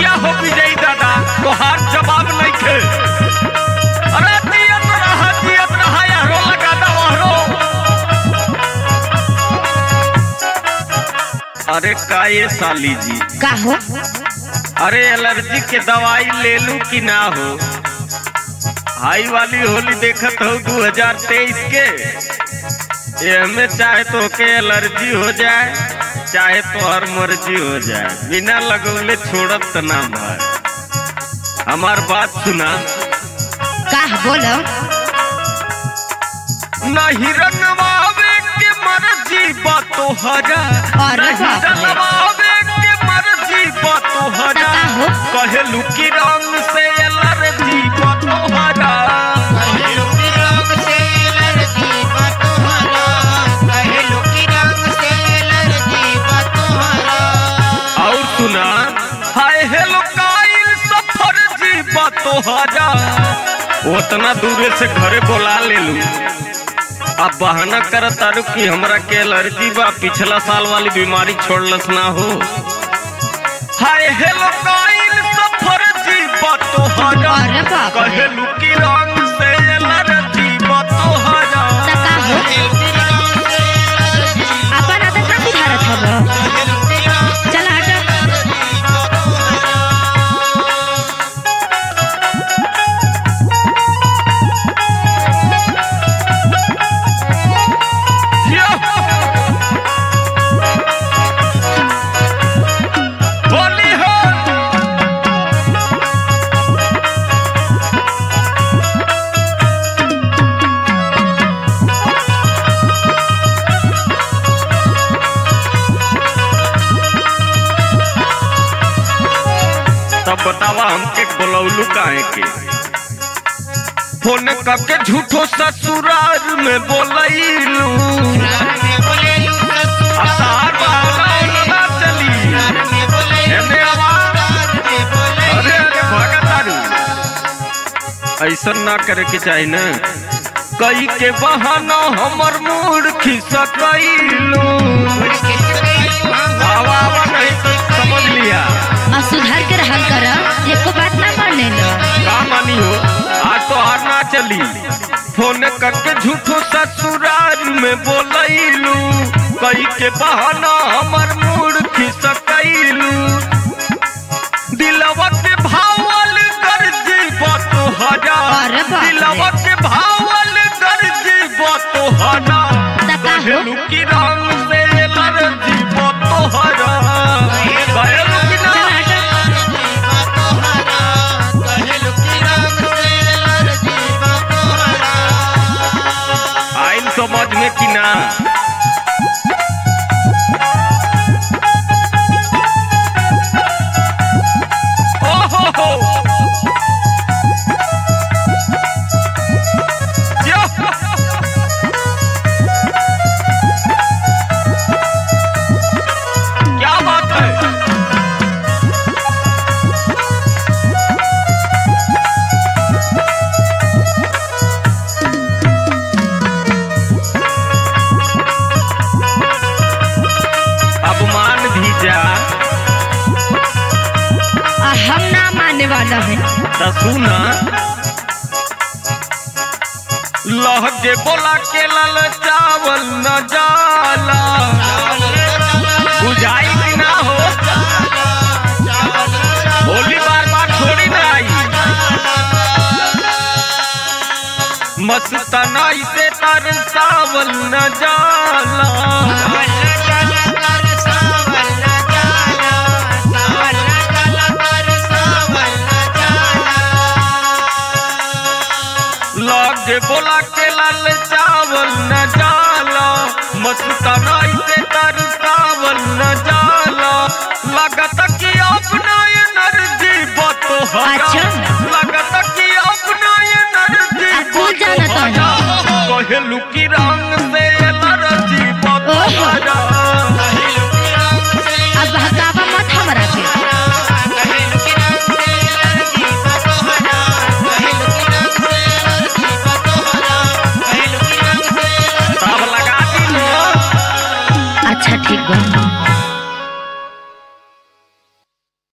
जिया हो विजयी दादा तोहार जवाब नहीं थे अरे जियत रहा जियत रहा यारो लगा दो वहरो अरे का ये साली जी का हो अरे एलर्जी के दवाई ले लूं कि ना हो हाई वाली होली देखत हो 2023 के एमे चाहे तो के एलर्जी हो जाए चाहे तो हर मर्जी हो जाए बिना लगौले छोड़त त ना भर हमार बात सुना का बोलो नहीं रंगवावे के मर्जी बा तोहरा अरे नहीं बाप रे। रंगवावे के मर्जी बा तोहरा का हो? कहलू की रंग से एलर्जी बा तोहरा और सुना हाय हेलो काइल सफर जीवा तोहरा उतना दूरे से घरे बोला ले लू अब बहाना कर तारू कि हमरा के एलर्जी बा पिछला साल वाली बीमारी छोड़लस ना हो हाय हेलो काइल सफर जीवा तोहरा अरे बाप रे। कहेलू कि रंग से एलर्जी बा तोहरा त का हो अपन आदत ना सुधारत हब चल हट होली हो तब बतावा हमके बोलौलू काहे के फोन करके झूठो ससुराल में बोलैलू अब तार बावला ना चली एने आवाज अरे अरे भागा तारू ऐसा ना करे के चाही ना कई के बहाना हमर मूड खिसकैलू आवा आवा नहीं तो समझ लिया और सुधार के रहल कर एको बात ना माने लो का मानी हो आज तो हार ना चली फोन करके झूठो ससुराल में बोलैलू कई के बहाना हमर मूड खिसकैलू दिलवा के भावल कर जीवा तोहरा अरे बाप रे। दिलवा के भावल कर जीवा तोहरा त का हो? कहलू की रंग से लर जीवा तोहरा कहलू की ना चल हट आइन समझ में कि ना ओहो हो यो! क्या बात है अब मान भी जा आ, हम ना मानने वाला है त सुना लहके बोला के लाल चावल न जाला बुझाई कि ना हो होली बार बार थोड़ी ना आई मस्तना से तर सावल न जाला लागे बोला के लाल चावल न जाला मस्तना से तर सावल न जाला लगत कि अपना एनर्जी बतोहरा अच्छा। लगत कि अपना एनर्जी आ, तू जानत हन। कहलू की रंग से एलर्जी ओहो। बतोहरा अब हकावा मत हमरा के सब लगा दी अच्छा ठीक बा